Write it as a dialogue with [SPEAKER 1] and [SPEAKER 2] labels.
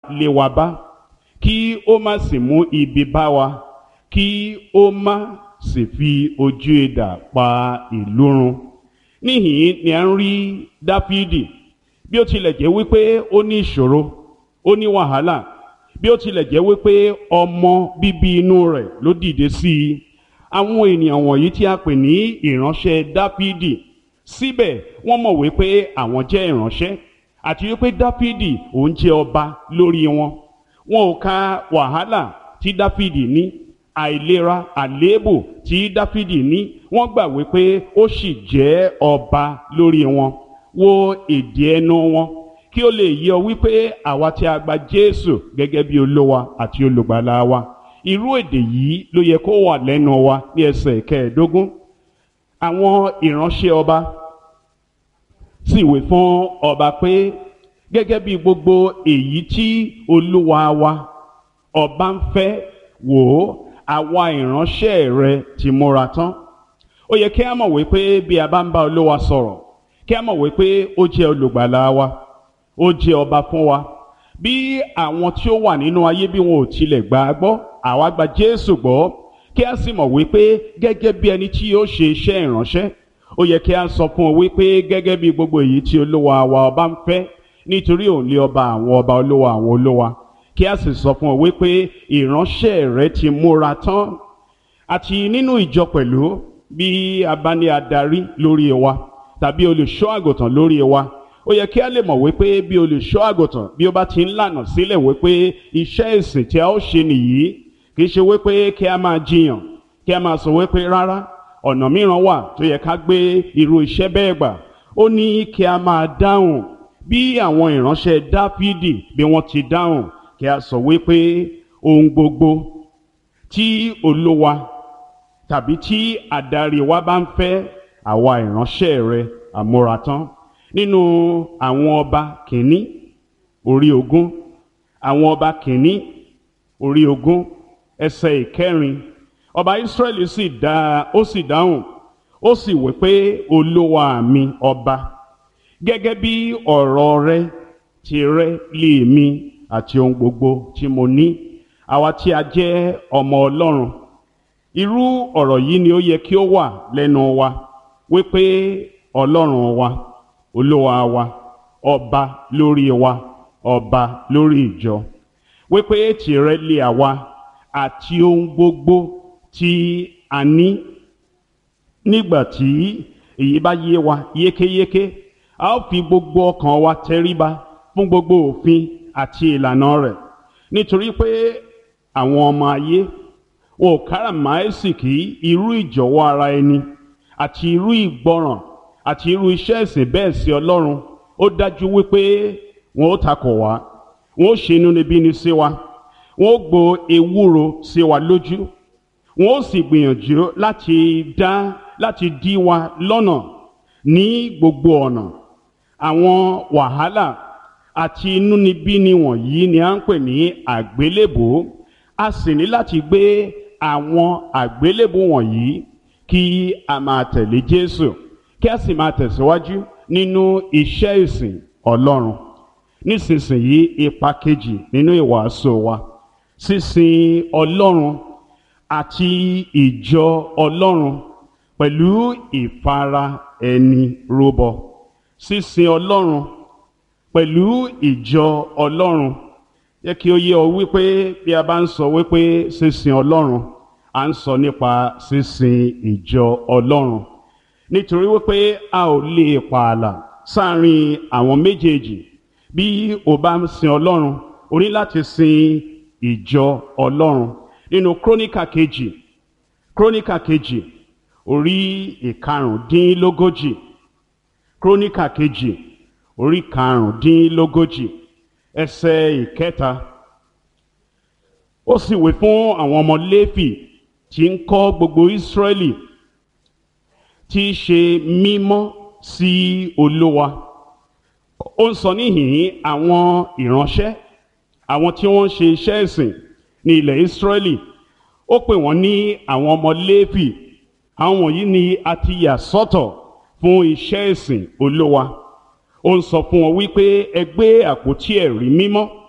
[SPEAKER 1] lé wa bá kí ó má sì mú ibi bá wa kí ó má sì fi ojú idà pa ìlú run níhìn ni a ń rí dáfídì bí ó tilẹ̀ jẹ́ wípé ó ní ìṣòro ó ní wàhálà bí ó tilẹ̀ jẹ́ wípé ọmọ bíbí inú rẹ̀ ló dìde sí i àwọn ènìyàn wọ̀nyí tí a pè ní ìránṣẹ́ dáfídì síbẹ̀ wọ́n mọ̀ wípé àwọn jẹ́ ìránṣẹ́ àti wípé dáfídì òun jẹ́ ọba lórí wọn wọn ò ka wàhálà tí dáfídì ní àìlera àléébù tí dáfídì ní wọ́n gbà wípé ó sì jẹ́ ọba lórí wọn wo èdè ẹnu wọn kí ó lè yé ọ wípé àwa tí a gba jésù gẹ́gẹ́ bí olówa àti olùgbàlà wa irú èdè yìí ló yẹ kó wà lẹ́nu wa ní ẹsẹ̀ kẹẹ̀ẹ́dógún àwọn ìránṣẹ́ ọba sì wí fún ọba pé gẹ́gẹ́ bí gbogbo èyí tí olúwa wa ọba ń fẹ́ wò ó àwa ìránṣẹ́ rẹ ti múra tán ó yẹ kí a mọ̀ wípé bí a bá ń bá olúwa sọ̀rọ̀ kí a mọ̀ wípé ó jẹ́ olùgbàlà wa ó jẹ́ ọba fún wa bí àwọn tí ó wà nínú ayé bí wọn ò tilẹ̀ gbà á gbọ́ àwa gba jésù gbọ́ kí a sì mọ̀ wípé gẹ́gẹ́ bí ẹni tí yóò ṣe iṣẹ́ ìránṣẹ́ ó yẹ kí a sọ fún ọ wípé gẹ́gẹ́ bí gbogbo èyí tí olúwa wa ọba ń fẹ́ nítorí òun lé ọba àwọn ọba olúwa àwọn olúwa kí a sì sọ fún ọ wípé ìránṣẹ́ rẹ ti múra tán àti nínú ìjọ pẹ̀lú bí a bá ní adarí lórí wa tàbí olùṣọ́ àgùntàn lórí wa ó yẹ kí a lè mọ̀ wípé bí olùṣọ́ àgùntàn bí ó bá ti ń lànà sílẹ̀ wípé iṣẹ́ ìsìn tí a ó ṣe nìyí kì í ṣe wípé kí a máa jiyàn kí a máa sọ wípé rárá ọ̀nà mìíràn wà tó yẹ ká gbé irú iṣẹ́ bẹ́ẹ̀ gbà ó ní kí a máa dáhùn bí àwọn ìránṣẹ́ dáfídì bí wọ́n ti dáhùn kí a sọ wípé ohun gbogbo tí olúwa tàbí tí adarí wa bá ń fẹ́ àwa ìránṣẹ́ rẹ àmúratán nínú àwọn ọba kìíní orí ogún àwọn ọba kìíní orí ogún ẹsẹ̀ ìkẹrin ọba Ísírẹ́lì sì dá ó sì dáhùn ó sì wí pé olúwa mi ọba gẹ́gẹ́ bí ọ̀rọ̀ rẹ ti rẹ lé mi àti ohun gbogbo tí mo ní àwa tí a jẹ́ ọmọ Ọlọ́run irú ọ̀rọ̀ yìí ni ó yẹ kí ó wà lẹ́nu wa wípé Ọlọ́run wa olúwa wa ọba lórí wa ọba lórí ìjọ wípé tìrẹ lé àwa àti ohun gbogbo tí a ní nígbà tí èyí bá yé wa yékéyéké a ó fi gbogbo ọkàn wa tẹríba fún gbogbo òfin àti ìlànà rẹ̀ nítorí pé àwọn ọmọ ayé wọn ò káràmáìsìkí irú ìjọ̀wọ́ ara ẹni àti irú ìgbọràn àti irú iṣẹ́ ìsìn bẹ́ẹ̀ sí Ọlọ́run ó dájú wípé wọn ó takò wá wọn ó ṣe inúnibíni sí wa wọn ó gbo ewúro sí wa lójú wọn ó sì gbìyànjú láti dá láti dí wa lọ́nà ní gbogbo ọ̀nà àwọn wàhálà àti inúnibíni wọ̀nyí ni à ń pè ní àgbélébùú a sì ní láti gbé àwọn àgbélébùú wọ̀nyí kí a máa tẹ̀lé Jésù kí a sì máa tẹ̀síwájú nínú iṣẹ́ ìsìn Ọlọ́run nísinsìnyí ipa kejì nínú ìwàásù wa sísìn Ọlọ́run àti ìjọ Ọlọ́run pẹ̀lú ìfara ẹni rúbọ sísìn Ọlọ́run pẹ̀lú ìjọ Ọlọ́run yẹ kí ó yé ọ wípé bí a bá ń sọ wípé sísìn Ọlọ́run à ń sọ nípa sísìn ìjọ Ọlọ́run nítorí wípé a ò lè pààlà sáàrin àwọn méjèèjì bí o bá ń sin Ọlọ́run o ní láti sin ìjọ Ọlọ́run nínú króníkà kejì króníkà kejì orí ìkarùndínlógójì króníkà kejì orí karùndínlógójì ẹsẹ̀ ìkẹta ó sì wí fún àwọn ọmọ Léfì tí ń kọ́ gbogbo Ísírẹ́lì tí í ṣe mímọ́ sí Olúwa ó ń sọ níhìn àwọn ìránṣẹ́ àwọn tí wọ́n ń ṣe iṣẹ́ ìsìn ní ilẹ̀ Ísírẹ́lì ó pè wọ́n ní àwọn ọmọ Léfì àwọn wọ̀nyí ni a ti yà sọ́tọ̀ fún iṣẹ́ ìsìn Olúwa ó ń sọ fún wọn wípé ẹ gbé àpótí ẹ̀rí mímọ́